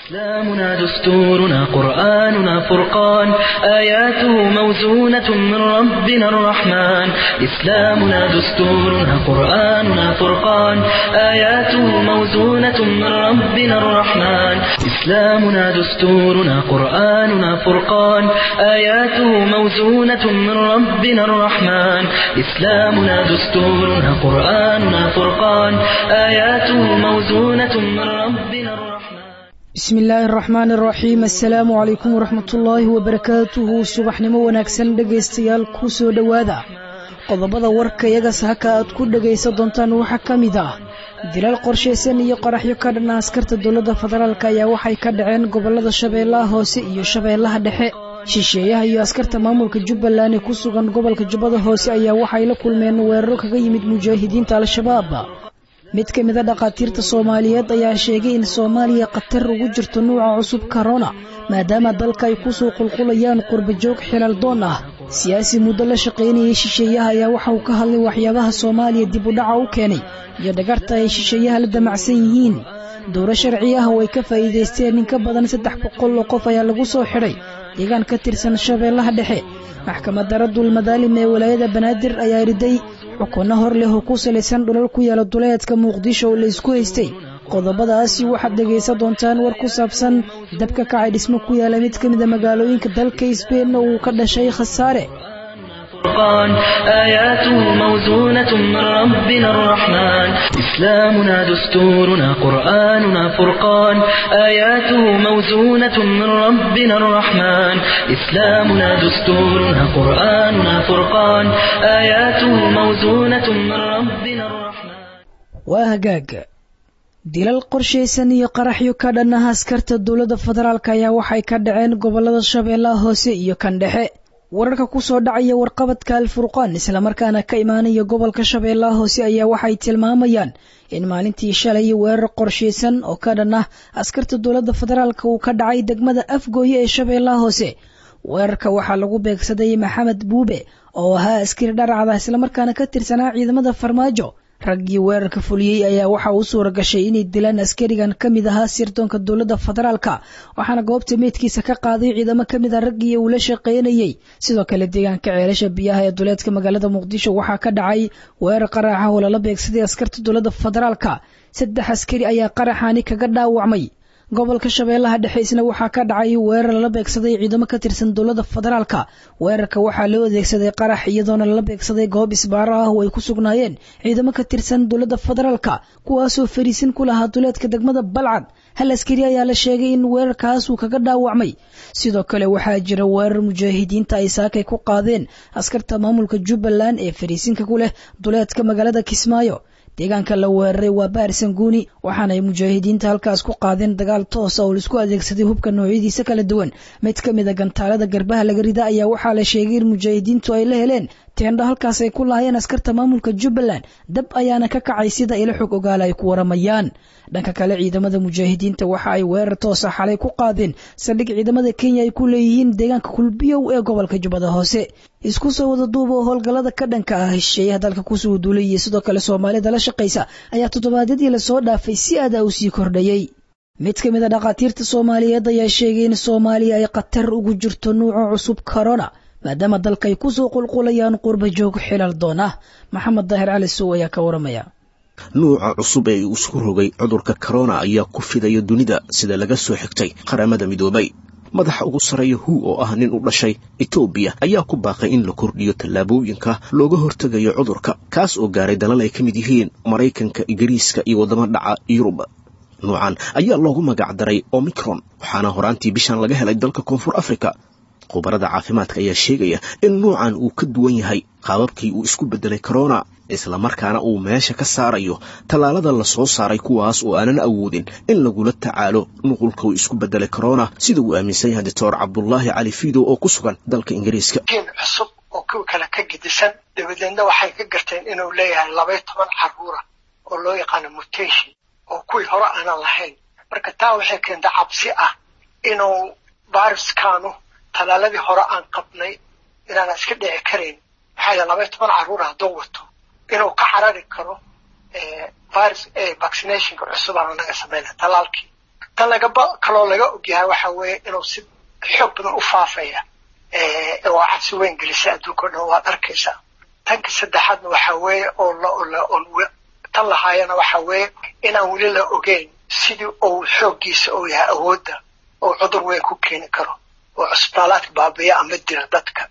إسلامنا دستورنا قرآننا فرقان آياته موزونة من ربنا الرحمن إسلامنا دستورنا قرآننا فرقان آياته موزونة من ربنا الرحمن إسلامنا دستورنا قرآننا فرقان آياته موزونة من ربنا الرحمن إسلامنا دستورنا قرآننا فرقان آياته موزونة من ربنا الرحمن bismi illaahi araxmaan araxiim assalaamu calaykum waraxmatullaahi wabarakaatuhu subaxnimo wanaagsan dhegaystayaal ku soo dhowaada qodobada warka iyaga sahaka aad ku dhegaysan doontaan waxaa ka mid ah dilaal qorshaysan iyo qaraxyo ka dhanna askarta dowladda federaalk ayaa waxay ka dhaceen gobolada shabeellaha hoose iyo shabeellaha dhexe shisheeyaha iyo askarta maamulka jubbaland ee ku sugan gobolka jubbada hoose ayaa waxay la kulmeen weeraro kaga yimid mujaahidiinta al-shabaab mid ka mida dhakhaatiirta soomaaliyeed ayaa sheegay in soomaaliya khatar ugu jirto nuuca cusub korona maadaama dalka ay kusoo qulqulayaan qurbajoog xilal doon ah siyaasi muddo la shaqaynayay shisheeyaha ayaa waxa uu ka hadlay waxyaabaha soomaaliya dib u dhaca u keenay iyo dhagarta ay shisheeyaha la damacsan yihiin dowro sharci ah oo ay ka faa'iidaysteen in ka badan saddex boqol oo qof ayaa lagu soo xidhay deegaan ka tirsan shabeellaha dhexe maxkamadda raddul madaalim ee walaayada banaadir ayaa riday xukunno hor leh oo ku salaysan dhulal ku yaala duleedka muqdisho oo la isku haystay qodobadaasi waxaad dhegaysan doontaan war ku saabsan dabka kacay dhismo ku yaala mid ka mida magaalooyinka dalka sbein oo uu ka dhashay khasaare فرقان آياته موزونة من ربنا الرحمن إسلامنا دستورنا قرآننا فرقان آياته موزونة من ربنا الرحمن إسلامنا دستورنا قرآننا فرقان آياته موزونة من ربنا الرحمن وهجاج dilal qorshaysan iyo qaraxyo ka dhannaha askarta dowladda federaalk ayaa waxay ka dhaceen gobolada shabeellaha hoose iyo kan dhexe wararka ku soo dhacaya warqabadka alfurqaan islamarkaana ka imaanaya gobolka shabeellaha hoose ayaa waxay tilmaamayaan in maalintii shalay weerar qorshaysan oo ka dhan ah askarta dowladda federaalk uu ka dhacay degmada afgooye ee shabeellaha hoose weerarka waxaa lagu beegsaday maxamed buube oo ahaa askari dharacda islamarkaana ka tirsanaa ciidamada farmaajo raggii weerarka fuliyey ayaa waxa uu suura gashay inay dilaan askarigan ka mid ahaa sirdoonka dowladda federaalka waxaana goobta meydkiisa ka qaaday ciidamo ka mid a raggii uu la shaqaynayey sidoo kale deegaanka ceelasha biyaha ee duleedka magaalada muqdisho waxaa ka dhacay weerar qaraxa oo lala beegsaday askarta dowladda federaalka saddex askari ayaa qaraxaani kaga dhaawacmay gobolka shabeellaha dhexe isna waxaa ka dhacay weerar lala beegsaday ciidamo ka tirsan dowladda federaalka weerarka waxaa loo adeegsaday qarax iyadoona lala beegsaday goob isbaaro ah oo ay ku sugnaayeen ciidamo ka tirsan dowladda federaalka kuwaasoo fariisin ku lahaa duleedka degmada balcad hal askari ayaa la sheegay in weerarkaas uu kaga dhaawacmay sidoo kale waxaa jira weerar mujaahidiinta ay saakay ku qaadeen askarta maamulka jubbaland ee fariisinka ku leh duleedka magaalada kismaayo deegaanka la weeraray waa baarsanguuni waxaana ay mujaahidiinta halkaas ku qaadeen dagaal toosa oo laisku adeegsaday hubka noocyadiisa kala duwan mid ka mid a gantaalada garbaha laga rida ayaa waxaa la sheegay in mujaahidiintu ay la heleen teendho halkaas ay ku laayeen askarta maamulka jubbaland dab ayaana ka kacay sida ila xog ogaala ay ku waramayaan dhanka kale ciidamada mujaahidiinta waxa ay weerar toosa xalay ku qaadeen saldhig ciidamada kenya ay ku leeyihiin deegaanka kulbiyow ee gobolka jubbada hoose isku soo wada duuba oo howlgallada ka dhanka ah hesheeyaha dalka kusoo duulay iyo sidoo kale soomaalida la shaqaysa ayaa toddobaadyadii lasoo dhaafay si aada u sii kordhayey mid ka mid a dhakhaatiirta soomaaliyeed ayaa sheegay in soomaaliya ay khatar ugu jirto nuuca cusub corona maadaama dalka ay kusoo qulqulayaan qurba joog xilal doon ah maxamed daahir cali sow ayaa ka waramaya nuuca cusub ee uu isku rogay cudurka korona ayaa ku fidaya dunida sida laga soo xigtay qaramada midoobay madaxa ugu sarreeya hu oo ah nin u dhashay etoobiya ayaa ku baaqay in la kordhiyo tallaabooyinka looga hortegayo cudurka kaas oo gaaray dalal ay ka mid yihiin maraykanka ingiriiska iyo waddamo dhaca yurub nuucan ayaa loogu magac daray omicron waxaana horaantii bishan laga helay dalka koonfur africa khubarada caafimaadka ayaa sheegaya in nuucan uu ka duwan yahay qaababkii uu isku beddelay korona islamarkaana uu meesha ka saarayo tallaalada la soo saaray kuwaas oo aanan awoodin in lagula tacaalo nuqulka uu isku beddelay korona sida uu aaminsan yahay doctor cabdulaahi cali fiidow oo ku sugan dalka ingiriiska jiin cusub oo kuwa kale ka gedisan dabadeedna waxay ka garteen inuu leeyahay labaiyo toban carruura oo loo yaqaano mutation oo kuwii hore aanan lahayn marka taa waxay keenta cabsi ah inuu viruskaanu talaaladii hore aan qabnay inaana iska dhici karayn maxaa yidhaha labaiyo toban carruura hadduu wato inuu ka carari karo virus vaccination-ka cusub aan anaga samayna talaalkii tan lagaba kaloo laga ogyahay waxa weeye inuu si xoog badan u faafaya oo cabsi weyn gelisa adduunka o dhan waad arkaysaa tanka saddexaadna waxa weeye oo tan lahaayana waxa weeye inaan weli la ogeyn sidii uu xooggiisa uu yahay awoodda oo cudur weyn ku keeni karo oo cusbitaalaadka baabiya ama dila dadka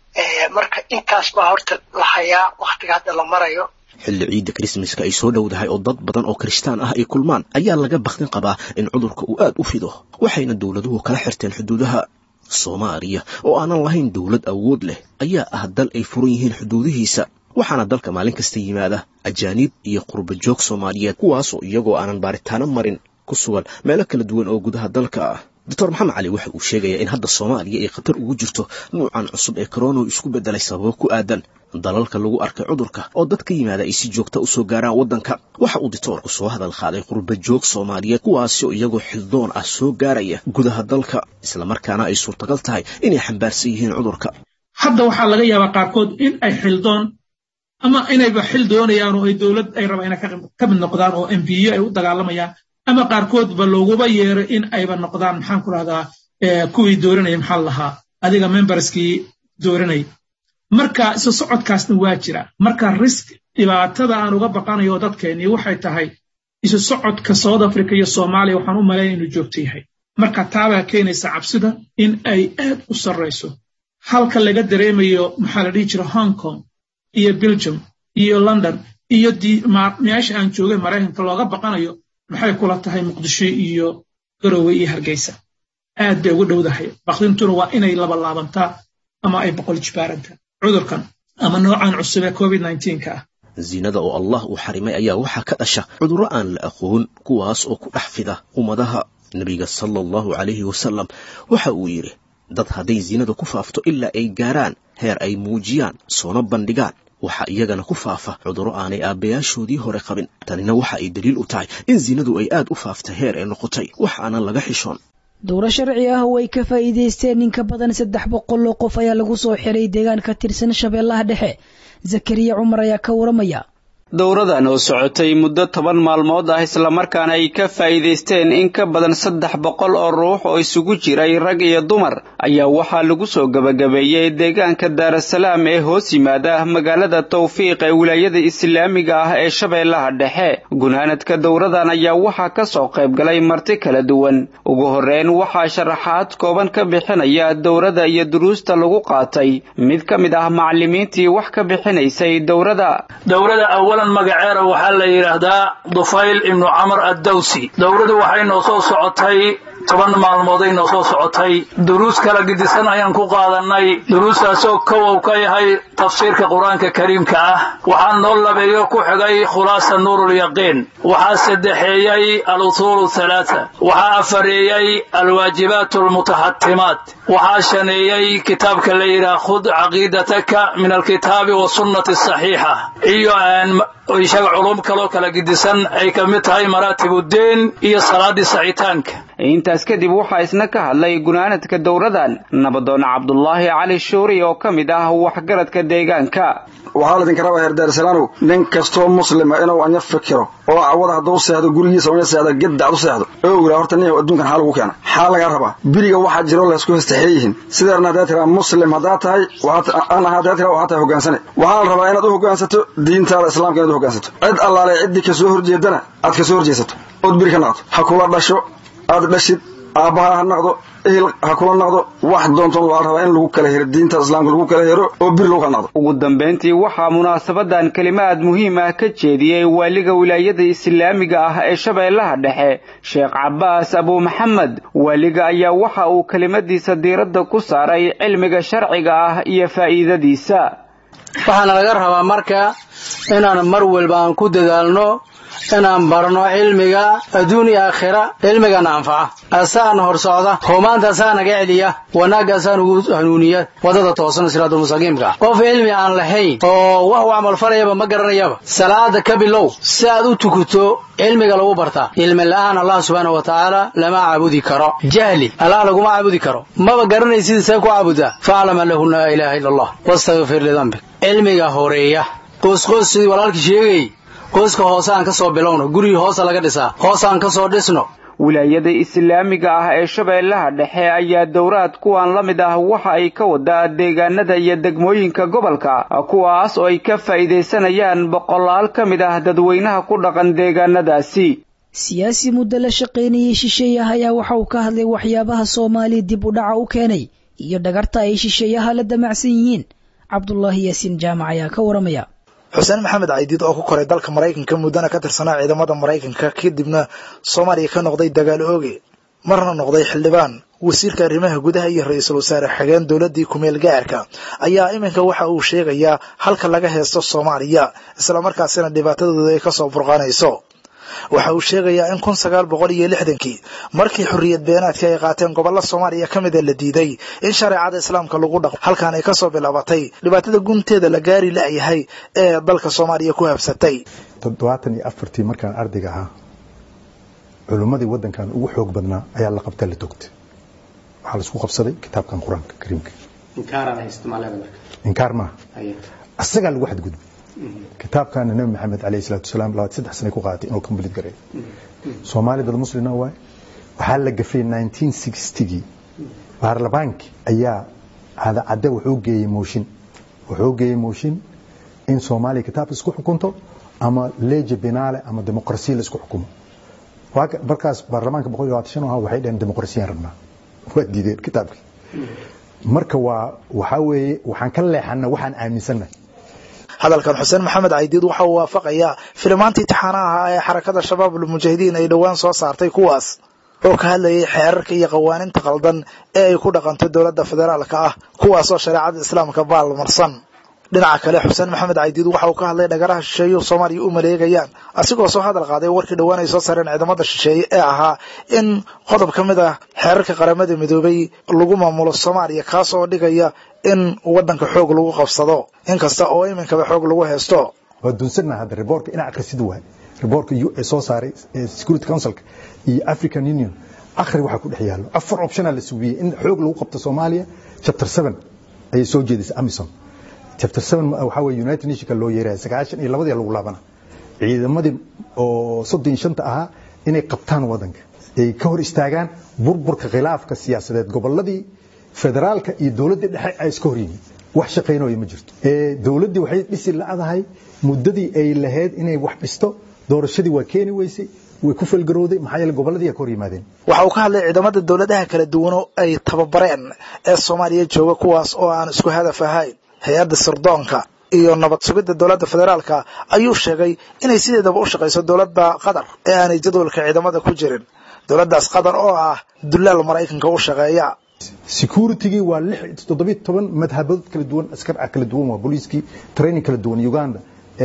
marka intaas baa horta la hayaa waktiga hadda la marayo xilli ciidda krismaska ay soo dhowdahay oo dad badan oo kirishtaan ah ay kulmaan ayaa laga bakdin qabaa in cudurka uu aad u fido waxayna dowladuhu kala xirteen xuduudaha soomaaliya oo aanan lahayn dowlad awood leh ayaa ah dal ay furan yihiin xuduudihiisa waxaana dalka maalin kasta yimaada ajaaniib iyo qurba joog soomaaliyeed kuwaasoo iyagoo aanan baaritaano marin ku sugan meelo kala duwan oo gudaha dalka ah doctor maxamed cali waxa uu sheegayaa in hadda soomaaliya ay khatar ugu jirto nuucan cusub ee korona isku beddelay sababo ku aadan dalalka lagu arkay cudurka oo dad ka yimaada ay si joogta usoo gaaraan waddanka waxa uu dictoorku soo hadal qaaday qurba joog soomaaliyeed kuwaasi oo iyagoo xildoon ah soo gaaraya gudaha dalka islamarkaana ay suurtagal tahay inay xambaarsan yihiin cudurka hadda waxaa laga yaabaa qaarkood in ay xildoon ama inayba xil doonayaan oo ay dowlad ay rabaan inay ka mid noqdaan oo embiyo ay u dagaalamayaan ama qaarkoodba looguba yeeray in ayba noqdaan maxaan ku rahdaa kuwii dooranaya maxaa lahaa adiga memberskii dooranay marka isu socodkaasna waa jira marka risk dhibaatada aan uga baqanayo dadkeennii waxay tahay isu socodka south africa iyo soomaaliya waxaan u malaynaya inuu joogto yahay marka taabaa keenaysa cabsida in ay aad u sarrayso halka laga dareemayo maxaa la dhihi jira hong kong iyo belgium iyo london iyo meesha aan joogay maraykanka looga baqanayo maxay kula tahay muqdisho iyo garowe iyo hargeysa aad bay ugu dhowdahay bakdintuna waa inay labalaabantaa ama ay boqol jibaarantaa cudurkan ama noocan cusub ee covid ka ah zinada oo allah uu xarimay ayaa waxaa ka dhasha cudurro aan la aqoon kuwaas oo ku dhex fida ummadaha nebiga sala allahu calayhi wasalam waxa uu yidhi dad hadday zinada ku faafto ilaa ay gaaraan heer ay muujiyaan soona bandhigaan waxaa iyagana ku faafa cudurro aanay aabbayaashoodii hore qabin tanina waxa ay daliil u tahay in zinadu ay aad u faaftay heer ay noqotay wax aanan laga xishoon dowro sharci ah oo ay ka faa'iidaysteen in ka badan saddex boqol oo qof ayaa lagu soo xiray deegaan ka tirsan shabeellaha dhexe zakariya cumar ayaa ka waramaya dowradan oo socotay muddo toban maalmood ah islamarkaana ay ka faa'iidaysteen in ka badan saddex boqol oo ruux oo isugu jiray rag iyo dumar ayaa waxaa lagu soo gebagabeeyey deegaanka daarasalaam ee hoos yimaada magaalada tawfiiq ee wilaayada islaamiga ah ee shabeellaha dhexe gunaanadka dowradan ayaa waxaa ka soo qayb galay marti kala duwan ugu horreyn waxaa sharaxaad kooban ka bixinaya dowrada iyo duruusta lagu qaatay mid ka mid ah macallimiintii wax ka bixinaysay dowrada magaceera waxaa la yidhaahdaa dufayl ibnu camar addawsi dowladu waxay noo soo socotay toban maalmooday noo soo socotay duruus kala gidisan ayaan ku qaadanay duruustaasoo kowow ka yahay tafsiirka qur-aanka kariimka ah waxaa noo labeeyo ku xigay khulaasa nuurulyaqiin waxaa saddexeeyey alusuulu halaata waxaa afareeyey alwaajibaat almutaxatimaat waxaa shaneeyey kitaabka la yidhaha khud caqiidataka min alkitaabi wasunnati saxiixa iyo isaga culum kaloo kala gidisan ay ka mid tahay maraatibuddiin iyo salaaddii sacitaanka intaas kadib waxaa isna ka hadlay gunaanadka dowradan nabadoon cabdulaahi cali shuuri oo ka mid ah waxgaradka deegaanka waxaa laydinka rabaa heer daarsalaanow nin kastoo muslima inuu anya fikiro oo cawada hadduu seexdo gurigiisa una seexdo gedda ad u seexdo oo ogaa horta nin adduunkan xaa lagu keena xaa lagaa rabaa biriga waxaa jiro laysku hestaxee yihiin sideerna haddaad tiraa muslim haddaad tahay an ahaa haddaad tiraa waxaa tahay hoggaansane waxaa la rabaa inaad u hoggaansato diintaada islaamka inaad u hoggaansato cid allaale ciddii ka soo horjeedana aad ka soo horjeesato ood biri ka naqdo ha kula dhasho aad dhashid aabbaha ha naqdo ehel ha kula naqdo wax doontoon waa rabaa in lagu kala hero diinta islaamka lagu kala hero oo bir lagu kala naqdo ugu dambayntii waxaa munaasabadan kelimaad muhiim ah ka jeediyey waaliga wilaayada islaamiga ah ee shabeellaha dhexe sheekh cabbaas abuu maxamed waaliga ayaa waxa uu kelimadiisa diiradda ku saaray cilmiga sharciga ah iyo faa'iidadiisa waxaana laga rabaa marka inaan mar walba aan ku dadaalno inaan barno cilmiga adduun iyo aakhira cilmigana anfaca asaana hor socda humaanta asaa naga celiya wanaagga asaa nagu hanuuniya wadada toosan siraadul mustaqiimka qof cilmi aan lahayn oo wax u camalfalayaba ma garanayaba salaada ka bilow si aad u tukuto cilmiga lagu bartaa cilmi la'aan allah subxaana wa tacaala lama caabudi karo jahli allah laguma caabudi karo maba garanaysid see ku caabudaa faclam an lahu laa ilaaha ila allah wastakfir lidambik cilmiga horeeya qoosqoos sidii walaalkii sheegayay qoyska hoose aan ka soo bilowno gurigii hoosa laga dhisaa hoos aan ka soo dhisno wilaayada islaamiga ah ee shabeellaha dhexe ayaa dowraad kuwan la mid ah waxa ay ka wadaa deegaanada iyo degmooyinka gobolka kuwaas oo ay ka faa'iidaysanayaan boqolaal ka mid ah dadweynaha ku dhaqan deegaanadaasi siyaasi muddo la shaqaynayay shisheeyaha ayaa waxa uu ka hadlay waxyaabaha soomaaliya dib u dhaca u keenay iyo dhagarta ay shisheeyaha la damacsan yihiin cabdulaahi yaasiin jaamac ayaa ka waramaya xuseen maxamed caydiid oo ku koray dalka maraykanka muddana ka tirsanaa ciidamada maraykanka kadibna soomaaliya ka noqday dagaal ooge marna noqday xildhibaan wasiirka arrimaha gudaha iyo ra-iisul wasaare xigeen dowladdii kumeel gaarka ayaa iminka waxa uu sheegayaa halka laga heesto soomaaliya islamarkaasina dhibaatadooda ay kasoo burqanayso waxa uu sheegayaa in kun sagaal boqol iyo lixdankii markii xorriyad beenaadka ay qaateen gobollo soomaaliya ka mida la diiday in shareecada islaamka lagu dhaqo halkan ay kasoo bilaabatay dhibaatada gunteeda la gaari la'yahay ee dalka soomaaliya ku habsatay toddobaatan iyo afartii markaan ardayga ahaa culimmadii waddankan ugu xoog badnaa ayaa la qabta la togtay waxaa laisku qabsaday kitaabkan qur-aanka kariimka inkaar maaha asagaa lagu xadgudbay kitaabkaana nabi maxamed alayh salaatu wasalaam labaad saddex sanay ku qaaatay inuu complete gareeyo soomaali dad muslina waay waxaa la gafay 1960gii baarlamaankii ayaa cadacadde wuxuu geeyey mooshin wuxuu geeyey mooshin in soomaaliya kitaabka isku xukunto ama leje binaale ama dimuqrasiya la isku xukumo markaas baarlamaanka boqol iyo labaatan shan ahaa waxay dhaheen dimuqrasiyaan rabnaa waa diideen kitaabkii marka waa waxaa weeye waxaan ka leexana waxaan aaminsannahay hadalkan xuseen maxamed caydiid waxa uu waafaqayaa filimaantii taxaanaha ahaa ee xarakada shabaab ulmujaahidiin ay dhowaan soo saartay kuwaas oo ka hadlayay xeerarka iyo qawaaninta qaldan ee ay ku dhaqanto dowladda federaalka ah kuwaasoo shareecada islaamka baalmarsan dhinaca kale xuseen maxamed caydiid waxa uu ka hadlay dhagaraha shisheeyuhu soomaaliya u maleegayaan asigoo soo hadal qaaday warkii dhowaan ay soo saareen ciidamada shisheeye ee ahaa in qodob ka mid ah xeerarka qaramada midoobay lagu maamulo soomaaliya kaas oo dhigaya in waddanka xoog lagu qabsado inkasta oo iminkaba xoog lagu haysto waa duunsanna hadda riboorka inaa akhrisid waay riboorka u soo saaray security councilka iyo african union akhri waxaa ku dhex yaallo afar optionaa la sugiyey in xoog lagu qabto soomaaliya chapter seven ayay soo jeedisay amison chapter seven waxaa weye united nationka loo yeeraya sagaashan iyo labadii lagu laabana ciidamadii oo soddon iyo shanta ahaa inay qabtaan waddanka ay ka hor istaagaan burburka khilaafka siyaasadeed gobolladii federaalka iyo dowladdii dhexe ay iska hor yihiin wax shaqaynooya ma jirto dowladdii waxay dhisi la'dahay muddadii ay lahayd inay wax dhisto doorashadii waa keeni weysay way ku falgarowday maxaa yeele gobolladii ka hor yimaadeen waxa uu ka hadlay ciidamada dowladaha kala duwano ay tababareen ee soomaaliya jooga kuwaas oo aan isku hadaf ahayn hay-adda sirdoonka iyo nabad sugidda dowladda federaalka ayuu sheegay inay sideedaba u shaqayso dowladda qatar ee aanay jadwalka ciidamada ku jirin dowladdaas qatar oo ah dullaal maraykanka u shaqeeya securitigii waa lix toddobiy toban madhabood kala duwan askar ah kala duwan waa booliiskii training kala duwan uganda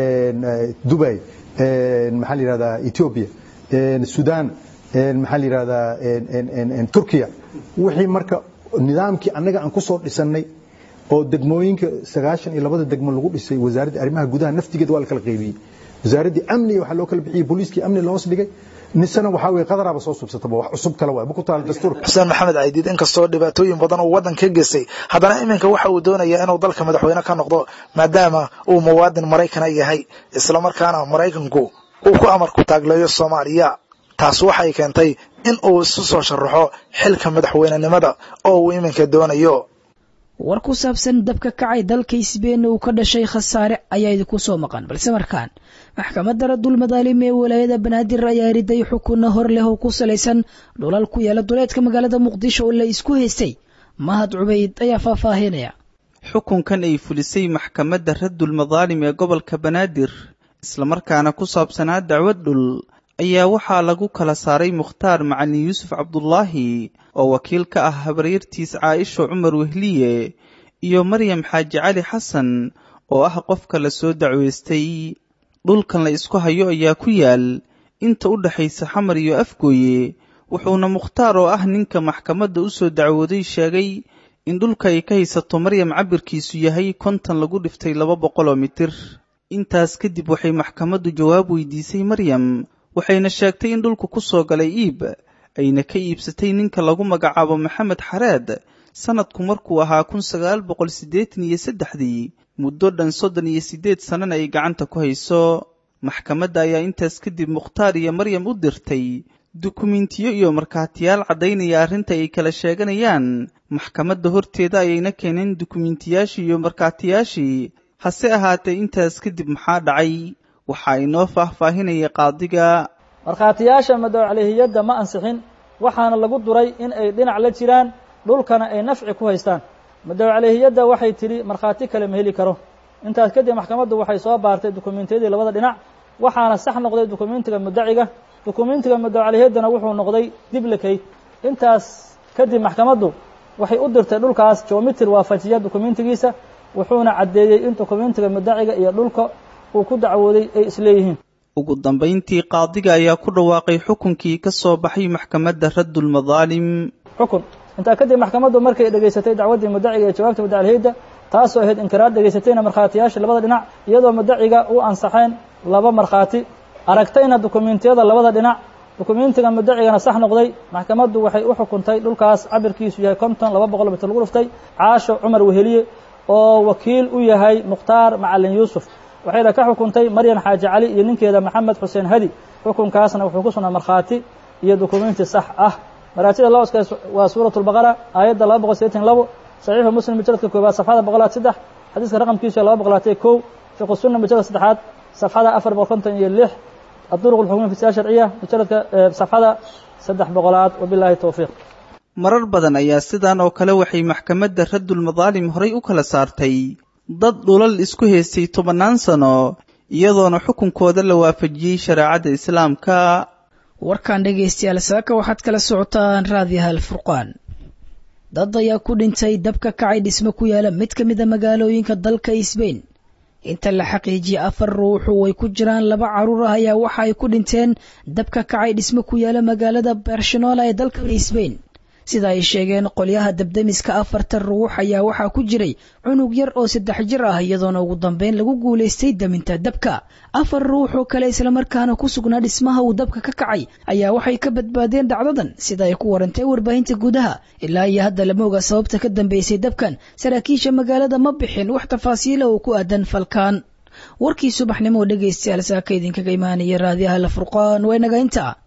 dubai maxaa la yihahdaa ethiopia sudan maxaa la yihahdaa turkiya wixii marka nidaamkii annaga aan ku soo dhisannay oo degmooyinka sagaashan iyo labada degmo lagu dhisay wasaaradda arrimaha gudaha naftigeed waa la kala qaybiyey wasaaraddii amniga waxaa loo kala bixiyey booliiskii amni loos dhigay nisana waxaa weye qadaraaba soo subsataba wax cusub kale waay ku taal dastuur xuseen maxamed caydiid inkastoo dhibaatooyin badan uu waddan ka geystay haddana iminka waxa uu doonayaa inuu dalka madaxweyne ka noqdo maadaama uu muwaadin maraykana yahay islamarkaana maraykanku uu ku amarku taagleeyo soomaaliya taas waxay keentay in uu isu soo sharaxo xilka madaxweynenimada oo uu iminka doonayo war ku saabsan dabka kacay dalka isbeyn uu ka dhashay khasaare ayaa idinku soo maqan balse markaan maxkamadda radul madaalim ee walaayada banaadir ayaa riday xukunno hor leh oo ku salaysan dhulal ku yaala duleedka magaalada muqdisho oo la isku haystay mahad cubayd ayaa faahfaahinaya xukunkan ay fulisay maxkamadda radul madaalim ee gobolka banaadir islamarkaana ku saabsanaa dacwad dhul ayaa waxaa lagu kala saaray mukhtaar macalin yuusuf cabdulaahi oo wakiil ka ah habaryartiis caaisha cumar wehliye iyo maryam xaaji cali xasan oo ah qofka la soo dacweystay dhulkan la isku hayo ayaa ku yaal inta u dhexaysa xamar iyo afgooye wuxuuna mukhtaar oo ah ninka maxkamadda u soo dacwooday sheegay in dhulka ay ka haysato maryam cabirkiisu yahay kontan lagu dhiftay laba boqoloo mitir intaas kadib waxay maxkamaddu jawaab weydiisay maryam waxayna sheegtay in dhulku ku soo galay iib ayna ka iibsatay ninka lagu magacaabo maxamed xareed sannadku markuu ahaa kun sagaal boqol siddeetan iyo saddexdii muddo dhan soddon iyo siddeed sannana ay gacanta ku hayso maxkamadda ayaa intaas kadib mukhtaar iyo maryam u dirtay dukumentiyo iyo markhaatiyaal caddaynaya arrinta ay kala sheeganayaan maxkamadda horteeda ayayna keeneen dukumentiyaashii iyo markhaatiyaashii hase ahaatee intaas kadib maxaa dhacay waxaa inoo faahfaahinaya qaadiga markhaatiyaasha madowcalihiyadda ma ansixin waxaana lagu duray in ay dhinac la jiraan dhulkana ay nafci ku haystaan madowcalihiyadda waxay tidhi markhaati kale ma heli karo intaas kadib maxkamaddu waxay soo baartay dukumentiyadii labada dhinac waxaana sax noqday dukumentiga muddaciga dukumentiga madowcalihiyaddana wuxuu noqday diblikate intaas kadib maxkamaddu waxay u dirtay dhulkaas geomitr waafajiya dukumentigiisa wuxuuna caddeeyey in dukumentiga muddaciga iyo dhulka uu ku dacwooday ay isleeyihiin ugu dambayntii qaadiga ayaa ku dhawaaqay xukunkii ka soo baxay maxkamadda raddulmadaalim xukun intaa kadib maxkamaddu markay dhegaysatay dacwaddii muddaciga iyo jawaabta mudacalihiyadda taasoo ahayd inkiraad dhegaysatayna markhaatiyaasha labada dhinac iyadoo muddaciga u ansaxeen laba markhaati aragtayna dukumentiyada labada dhinac dukumentiga muddacigana sax noqday maxkamaddu waxay u xukuntay dhulkaas cabirkiisu yahay konton laba boqol mitir lagu dhuftay caasho cumar weheliye oo wakiil u yahay mukhtaar macalin yuusuf waxayna ka xukuntay maryan xaaji cali iyo ninkeeda maxamed xuseen hadi xukunkaasna wuxuu ku sugnaa markhaati iyo dukumenti sax ah maraatida loo oskaas waa suurat lbaqara aayadda laba boqol sideetan labo saxiixu muslim mujaladka koobaad safxada boqolaad saddex xadiiska raqamkiisu laba boqolaatay kow fiqu sunna mujalad saddexaad safxada afar boqol konton iyo lix aduruq lxukmiya fi siyaa sharciya mujaladka safxada saddex boqolaad wabilaahi towfiiq marar badan ayaa sidan oo kale waxay maxkamadda raddulmadaalim horay u kala saartay dad dhulal isku haystay tobannaan sano iyadoona xukunkooda la waafajiyey shareecadda islaamka warkan dhegaystayaal saaka waxaad kala socotaan raadiyaha alfurqaan dad ayaa ku dhintay dab ka kacay dhismo ku yaala mid ka mid a magaalooyinka dalka sbain inta la xaqiijiyey afar ruuxu way ku jiraan laba caruur ah ayaa waxa ay ku dhinteen dab ka kacay dhismo ku yaala magaalada barcelona ee dalka sbain sida ay sheegeen qolyaha dabdemiska afartan ruux ayaa waxaa ku jiray cunug yar oo saddex jir ah iyadoona ugu dambeyn lagu guulaystay daminta dabka afar ruux oo kale islamarkaana ku sugnaa dhismaha uu dabka ka kacay ayaa waxay ka badbaadeen dhacdadan sida ay ku warantay warbaahinta gudaha ilaa iyo hadda lama oga sababta ka dambeysay dabkan saraakiisha magaalada ma bixin wax tafaasiila oo ku aadan falkaan warkii subaxnimo oo dhegaystayaal saaka idinkaga imaanaya raadiyaha la furqaan waa inaga inta